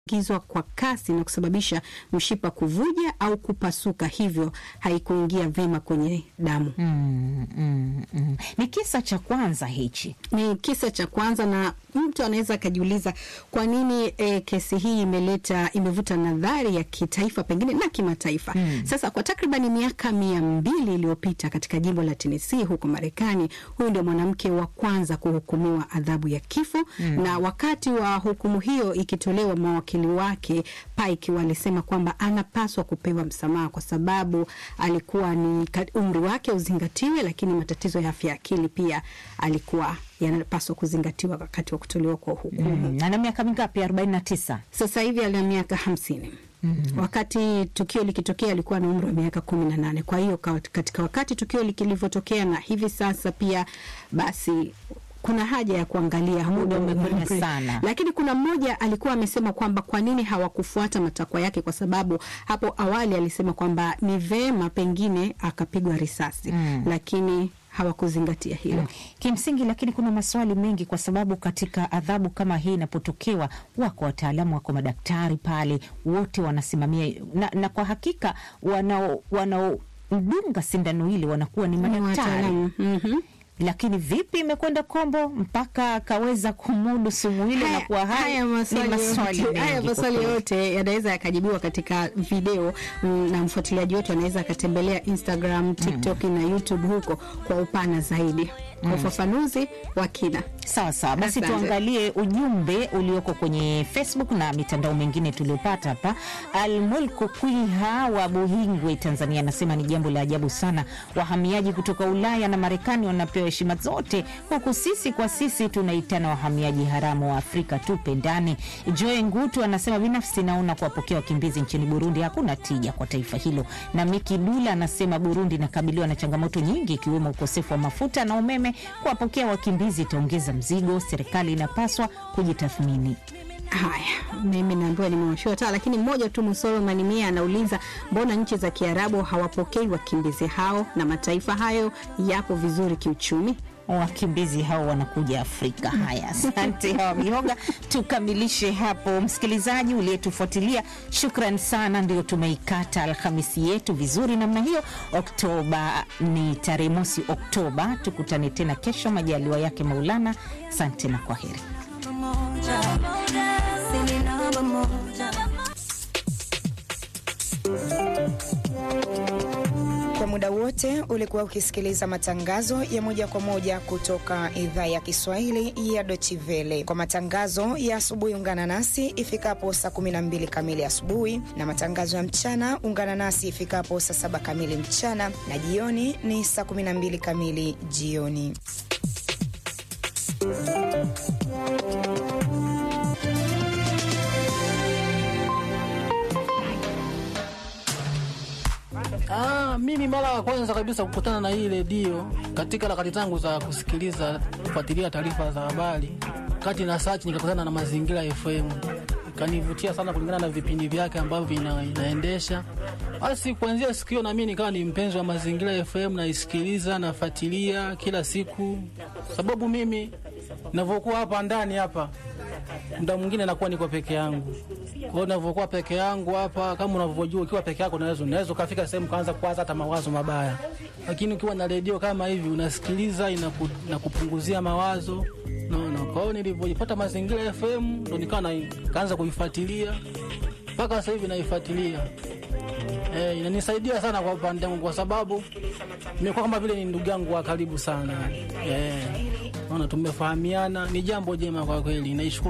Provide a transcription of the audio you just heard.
gizwa kwa kasi na kusababisha mshipa kuvuja au kupasuka, hivyo haikuingia vyema kwenye damu. Mm, mm, mm. Ni kisa cha kwanza hichi. Ni kisa cha kwanza, na mtu anaweza akajiuliza kwa nini e, kesi hii imeleta imevuta nadhari ya kitaifa pengine na kimataifa. Mm. Sasa kwa takribani miaka mia mbili iliyopita katika jimbo la Tennessee huko Marekani, huyu ndio mwanamke wa kwanza kuhukumiwa adhabu ya kifo Mm. na wakati wa hukumu hiyo ikitolewa, mawakili wake Pike walisema kwamba anapaswa kupewa msamaha kwa sababu alikuwa ni ka- umri wake uzingatiwe, lakini matatizo ya afya ya akili pia alikuwa yanapaswa kuzingatiwa wakati wa kutolewa kwa hukumu. Mm. Ana miaka mingapi? arobaini na tisa. Sasa hivi ana miaka hamsini. Mhm. Wakati tukio likitokea alikuwa na umri wa miaka kumi na nane. Kwa hiyo ka- katika wakati tukio lilivyotokea na hivi sasa pia, basi kuna haja ya kuangalia muda umekwenda umekwenda sana. lakini kuna mmoja alikuwa amesema kwamba kwa nini hawakufuata matakwa yake, kwa sababu hapo awali alisema kwamba ni vema pengine akapigwa risasi Mm. lakini hawakuzingatia hilo. Kimsingi, lakini kuna maswali mengi, kwa sababu katika adhabu kama hii inapotokewa, wako wataalamu, wako madaktari pale, wote wanasimamia na, na kwa hakika wanao wanaodunga sindano ile wanakuwa ni Ni madaktari wataalamu. Mhm. lakini vipi imekwenda kombo mpaka akaweza kumudu sumu ile na Haya- kuwa hai? haya Ni maswali maswali yote- mengi haya kwa maswali kweli. yote yanaweza yakajibiwa katika video mm, na mfuatiliaji wetu anaweza akatembelea Instagram, TikTok na YouTube huko kwa upana zaidi kwa ufafanuzi wa kina. Sawa sawa, basi Asante. tuangalie ujumbe ulioko kwenye Facebook na mitandao mingine tuliopata hapa. Almulku Kwiha wa Buhingwe, Tanzania, anasema ni jambo la ajabu sana, wahamiaji kutoka Ulaya na Marekani wanapewa heshima zote, huku sisi kwa sisi tunaitana wahamiaji haramu wa Afrika. Tupendane. Joe Ngutu anasema binafsi naona kuwapokea wakimbizi nchini Burundi hakuna tija kwa taifa hilo. Na Miki Dula anasema Burundi inakabiliwa na changamoto nyingi ikiwemo ukosefu wa mafuta na umeme. Kuwapokea wakimbizi itaongeza mzigo, serikali inapaswa kujitathmini. Haya, mimi naambiwa nimewashiwa taa, lakini mmoja tu Musoro Manimia anauliza mbona nchi za Kiarabu hawapokei wakimbizi hao na mataifa hayo yapo vizuri kiuchumi? wakimbizi hao wanakuja Afrika. Haya, asante hawa mihoga. Tukamilishe hapo, msikilizaji uliyetufuatilia, shukran sana. Ndio tumeikata Alhamisi yetu vizuri namna hiyo. Oktoba ni tarehe mosi Oktoba. Tukutane tena kesho, majaliwa yake Maulana. Asante na kwa heri. Kwa muda wote ulikuwa ukisikiliza matangazo ya moja kwa moja kutoka idhaa ya Kiswahili ya Deutsche Welle. Kwa matangazo ya asubuhi, ungana nasi ifikapo saa 12 kamili asubuhi, na matangazo ya mchana ungana nasi ifikapo saa saba kamili mchana, na jioni ni saa 12 kamili jioni. Ah, mimi mara ya kwanza kabisa kukutana na hii redio katika harakati zangu za kusikiliza kufuatilia taarifa za habari, kati na search nikakutana na Mazingira FM, ikanivutia sana kulingana na vipindi vyake ambavyo ina, inaendesha. Basi kuanzia siku hiyo na mimi nikawa ni mpenzi wa Mazingira FM, naisikiliza nafuatilia kila siku, sababu mimi ninavyokuwa hapa ndani hapa muda mwingine nakuwa niko peke yangu. Kwa hiyo ninavyokuwa peke yangu hapa, kama unavyojua, ukiwa peke yako unaweza unaweza ukafika sehemu kaanza kuwaza hata mawazo mabaya, lakini ukiwa na redio kama hivi unasikiliza, inaku, inakupunguzia mawazo naona. Kwa hiyo nilivyojipata Mazingira FM ndo nikawa na- kaanza kuifuatilia mpaka sasa hivi naifuatilia. Eh, inanisaidia sana kwa upande wangu kwa sababu nimekuwa kama vile ni ndugu yangu wa karibu sana. Eh, naona tumefahamiana, ni jambo jema kwa kweli. Naishukuru